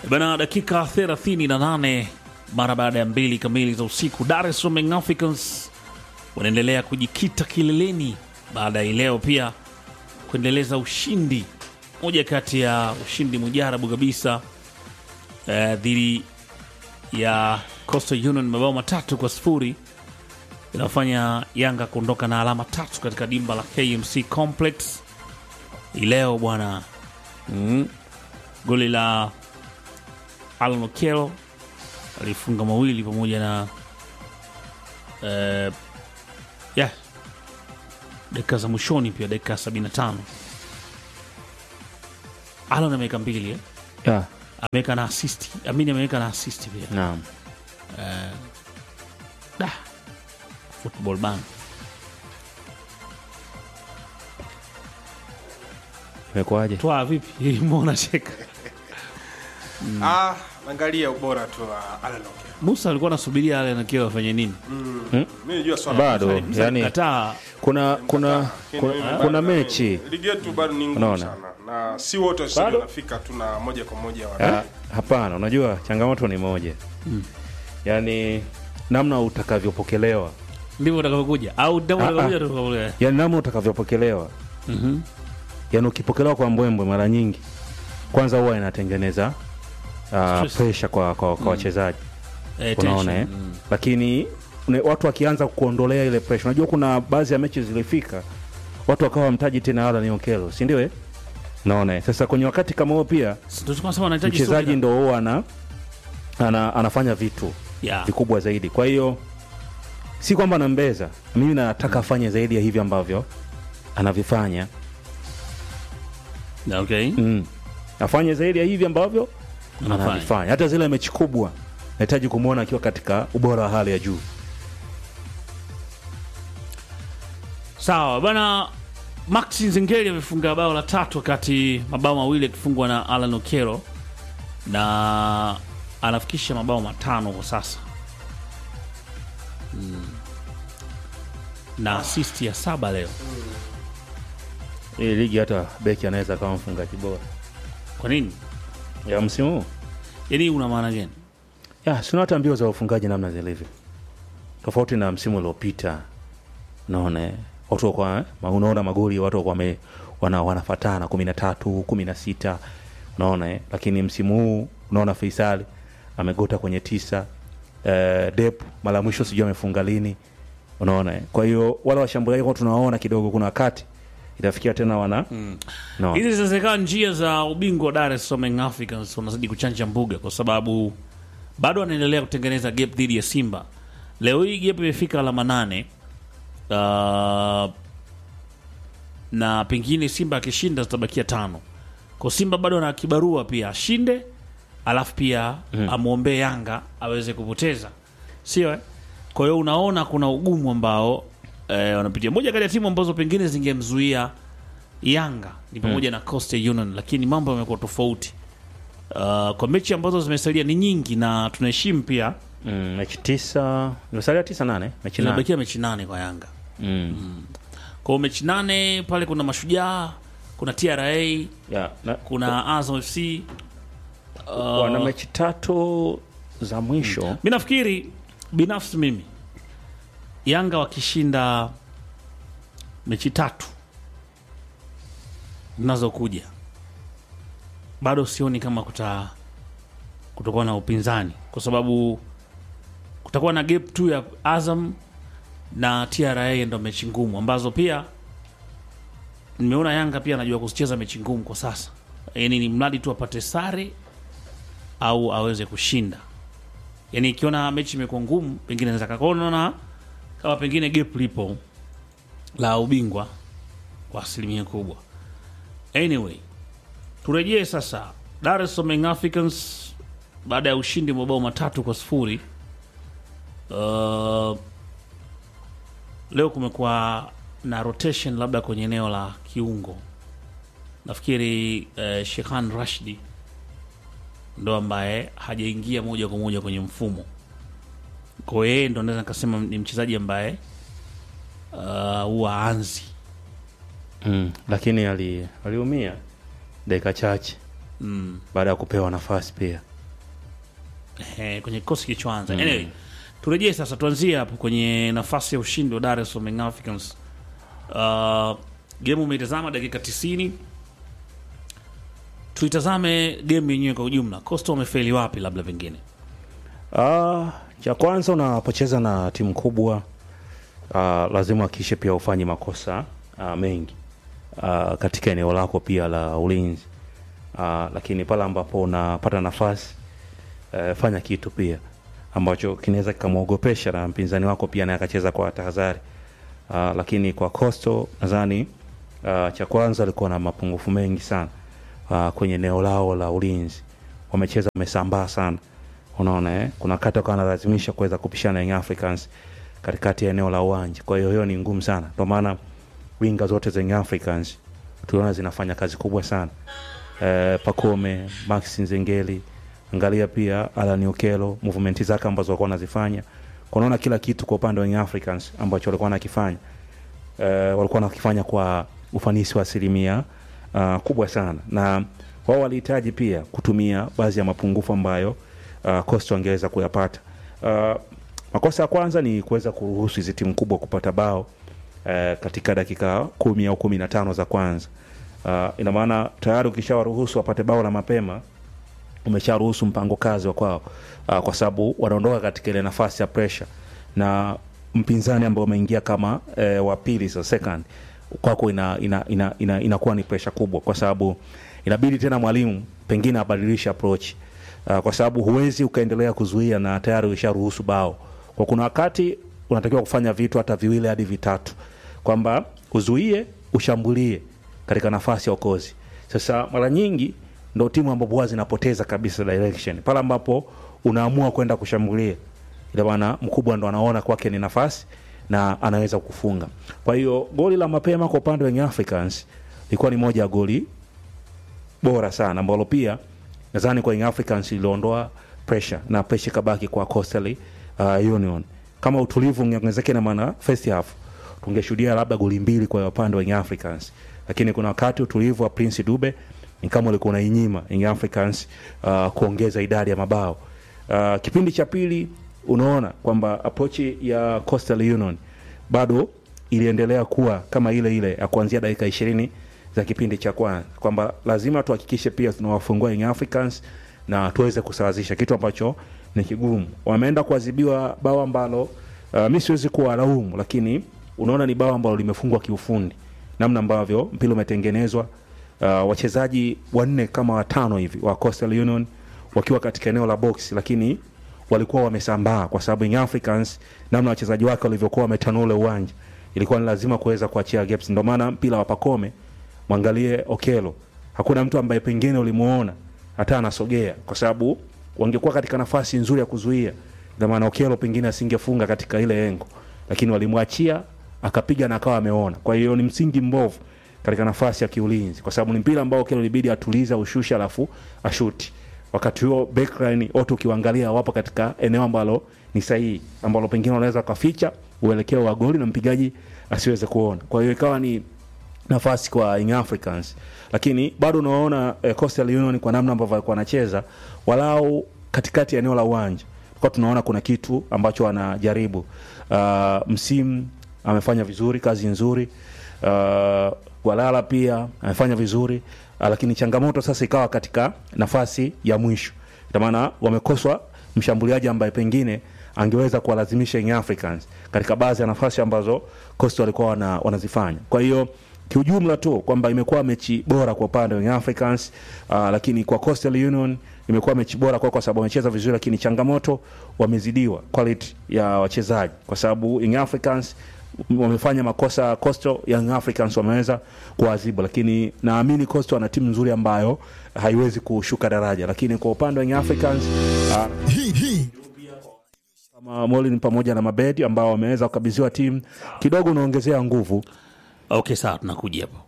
Bana, dakika 38 mara baada ya mbili kamili za usiku, Dar es Salaam Young Africans wanaendelea kujikita kileleni baada ya leo pia kuendeleza ushindi, moja kati ya ushindi mujarabu kabisa eh, dhidi ya Coastal Union mabao matatu kwa sifuri inafanya Yanga kuondoka na alama tatu katika dimba la KMC Complex hii leo bwana. mm. Goli la Alan Okello alifunga mawili pamoja na eh, yeah, dakika za mwishoni pia dakika 75 Alan ameweka mbili eh? Yeah, ameweka na assist amini ameweka na assist pia naam. da football ban Imekuwaje? toa vipi mbona cheka Ah, angalia ubora tu wa Alan Okello. Musa alikuwa anasubiria ale nakiwa afanye nini Mimi najua swala Bado yani kataa kuna kuna kuna, kuna mechi ligi yetu bado ni ngumu Unaona? sana na si wote wachezaji Bado? wanafika tu na moja kwa moja wa Ah, hapana, unajua changamoto ni moja yaani namna utakavyopokelewa, ndivyo utakavyokuja au ndivyo Ah, utakavyokuja ah. tutakavyokuja yaani namna utakavyopokelewa, Mhm. yaani ukipokelewa kwa mbwembwe mara nyingi, kwanza huwa inatengeneza uh, Stress. pressure kwa kwa, kwa wachezaji Eh, unaona tension. eh? Mm. Lakini une- watu wakianza kuondolea ile pressure, unajua kuna baadhi ya mechi zilifika watu wakawa wamtaji tena Alan Okello, si ndio? eh? Naona eh? sasa kwenye wakati kama huo pia Ndio tulikuwa tunasema wanahitaji mchezaji subira. ndo huwa ana, ana, anafanya vitu Yeah. vikubwa zaidi. Kwa hiyo si kwamba nambeza, mimi nataka afanye zaidi ya hivi ambavyo anavifanya Okay. mm. afanye zaidi ya hivi ambavyo Anafanya. anavifanya. Hata zile mechi kubwa nahitaji kumwona akiwa katika ubora wa hali ya juu. Sawa bana, Max Nzengeli amefunga bao la tatu wakati mabao mawili yakifungwa na Alan Okello na anafikisha mabao matano kwa sasa mm. na assist ya saba leo. Hii ligi hata beki anaweza kama mfungaji bora Kwa nini? ya msimu huu. Yaani una maana gani? Ya, sina hata mbio za ufungaji namna zilivyo, tofauti na msimu uliopita. Unaona eh? watu kwa unaona magoli watu kwa wame, wana, wanafatana kumi na tatu kumi na sita unaona eh? Lakini msimu huu unaona Faisal amegota kwenye tisa eh, Dep mara ya mwisho sijui amefunga lini, unaona eh? Kwa hiyo wale washambuliaji kwa tunawaona kidogo, kuna wakati itafikia tena wana mm. no. Hizi zinawezekana njia za ubingwa wa Dar es Salaam Young Africans wanazidi kuchanja mbuga, kwa sababu bado wanaendelea kutengeneza gap dhidi ya Simba. Leo hii gap imefika alama nane. Uh, na pengine Simba akishinda zitabakia tano. Kwa Simba bado ana kibarua pia ashinde, alafu pia amwombee Yanga aweze kupoteza, sio eh? Kwa hiyo unaona kuna ugumu ambao eh, wanapitia. Moja kati ya timu ambazo pengine zingemzuia Yanga ni pamoja na Coastal Union, lakini mambo yamekuwa tofauti. Uh, kwa mechi ambazo zimesalia ni nyingi na tunaheshimu pia, mm, mechi tisa imesalia tisa nane mechi nane zinabakia mechi nane kwa Yanga. mm. Kwa hiyo mechi nane pale kuna Mashujaa, kuna TRA, ya, na, kuna Azam FC. wana mechi tatu za mwisho Mi nafikiri binafsi mimi Yanga wakishinda mechi tatu zinazokuja bado sioni kama kuta kutakuwa na upinzani, kwa sababu kutakuwa na gap tu ya Azam na TRA, ndo mechi ngumu ambazo pia nimeona Yanga pia anajua kuzicheza mechi ngumu kwa sasa, yaani ni mradi tu apate sare au aweze kushinda yani ikiona mechi imekuwa ngumu pengine naweza kakao naona kama pengine gap lipo la ubingwa kwa asilimia kubwa anyway turejee sasa Dar es Salaam Young Africans baada ya ushindi wa mabao matatu kwa sifuri uh, leo kumekuwa na rotation labda kwenye eneo la kiungo nafikiri uh, Shekhan Rashidi ndo ambaye hajaingia moja kwa moja kwenye mfumo. Kwa hiyo yeye ndo naweza nikasema ni mchezaji ambaye uh, huwa anzi mm. lakini ali- aliumia dakika chache mm. baada ya kupewa nafasi pia eh, kwenye kikosi kilichoanza anyway, turejee sasa tuanzie hapo kwenye nafasi ya ushindi wa Dar es Salaam Young Africans uh, game umeitazama dakika 90 tuitazame game yenyewe kwa ujumla Costa wamefeli wapi labda pengine Ah, cha kwanza unapocheza na timu kubwa ah, lazima hakikishe pia ufanye makosa ah, mengi ah, katika eneo lako pia la ulinzi ah, lakini pale ambapo unapata nafasi eh, fanya kitu pia ambacho kinaweza kikamwogopesha na mpinzani wako pia naye akacheza kwa tahadhari ah, lakini kwa Coastal nadhani ah, cha kwanza alikuwa na mapungufu mengi sana ah, kwenye eneo lao la ulinzi wamecheza wamesambaa sana unaona eh? kuna kati wakawa wanalazimisha kuweza kupishana na Young Africans katikati ya eneo la uwanja kwa hiyo hiyo ni ngumu sana ndio maana winga zote za Young Africans tuliona zinafanya kazi kubwa sana eh, Pakome Max Nzengeli angalia pia Alan Okello movement zake ambazo walikuwa wanazifanya kunaona kila kitu kwa upande wa Young Africans ambacho walikuwa wanakifanya eh, walikuwa wanakifanya kwa ufanisi wa asilimia uh, kubwa sana na wao walihitaji pia kutumia baadhi ya mapungufu ambayo uh, Coastal wangeweza kuyapata. Uh, makosa ya kwanza ni kuweza kuruhusu hizi timu kubwa kupata bao uh, katika dakika kumi au kumi na tano za kwanza. Uh, ina maana tayari ukishawaruhusu wapate bao la mapema umesharuhusu mpango kazi wa kwao uh, kwa sababu wanaondoka katika ile nafasi ya pressure na mpinzani ambao umeingia kama eh, wa pili so second kwako ina ina, ina, ina, inakuwa ni pressure kubwa kwa sababu inabidi tena mwalimu pengine abadilishe approach uh, kwa sababu huwezi ukaendelea kuzuia na tayari usharuhusu bao kwa kuna wakati unatakiwa kufanya vitu hata viwili hadi vitatu kwamba uzuie ushambulie katika nafasi ya okozi sasa mara nyingi ndo timu ambapo huwa zinapoteza kabisa direction pale ambapo unaamua kwenda kushambulia ila maana mkubwa ndo anaona kwake ni nafasi na anaweza kufunga kwa hiyo goli la mapema kwa upande wa Young Africans ilikuwa ni moja ya goli bora sana ambalo pia nadhani kwa Young Africans iliondoa pressure na pressure kabaki kwa Coastal uh, Union kama utulivu ungeongezeka na maana first half tungeshuhudia labda goli mbili kwa upande wa Young Africans lakini kuna wakati utulivu wa Prince Dube ni kama ulikuwa unainyima Young Africans uh, kuongeza idadi ya mabao uh, kipindi cha pili unaona kwamba approach ya Coastal Union bado iliendelea kuwa kama ile ile ya kuanzia dakika ishirini za kipindi cha kwanza kwamba lazima tuhakikishe pia tunawafungua Young Africans na tuweze kusawazisha kitu ambacho ni kigumu wameenda kuadhibiwa bao ambalo uh, mi siwezi kuwalaumu lakini unaona ni bao ambalo limefungwa kiufundi namna ambavyo mpira umetengenezwa uh, wachezaji wanne kama watano hivi wa Coastal Union wakiwa katika eneo la box lakini walikuwa wamesambaa kwa sababu Young Africans namna wachezaji wake walivyokuwa wametanua ule uwanja ilikuwa ni lazima kuweza kuachia gaps ndio maana mpira wa Pakome mwangalie Okelo hakuna mtu ambaye pengine ulimuona hata anasogea kwa sababu wangekuwa katika nafasi nzuri ya kuzuia ndio maana Okelo pengine asingefunga katika ile engo lakini walimwachia akapiga na akawa ameona kwa hiyo ni msingi mbovu katika nafasi ya kiulinzi kwa sababu ni mpira ambao Okelo ilibidi atuliza ushushe alafu ashuti wakati huo backline wote ukiwaangalia wapo katika eneo ambalo ni sahihi ambalo pengine wanaweza wakaficha uelekeo wa goli na mpigaji asiweze kuona kwa hiyo ikawa ni nafasi kwa Young Africans lakini bado unaona eh, Coastal Union kwa namna ambavyo walikuwa wanacheza walau katikati ya eneo la uwanja kwa tunaona kuna kitu ambacho wanajaribu uh, msimu amefanya vizuri kazi nzuri uh, Walala pia amefanya vizuri uh, lakini changamoto sasa ikawa katika nafasi ya mwisho ina maana wamekoswa mshambuliaji ambaye pengine angeweza kuwalazimisha Young Africans katika baadhi ya nafasi ambazo Coastal walikuwa wana, wanazifanya kwa hiyo kiujumla tu kwamba imekuwa mechi bora kwa upande wa Young Africans uh, lakini kwa Coastal Union imekuwa mechi bora kwa, kwa sababu wamecheza vizuri, lakini changamoto wamezidiwa quality ya wachezaji, kwa sababu Young Africans wamefanya makosa Coastal, Young Africans wameweza kuadhibu, lakini naamini Coastal ana timu nzuri ambayo haiwezi kushuka daraja, lakini kwa upande wa Young Africans uh, Hii hii kama Molin pamoja na Mabedi ambao wameweza kukabidhiwa timu kidogo, unaongezea nguvu okay sawa tunakuja hapo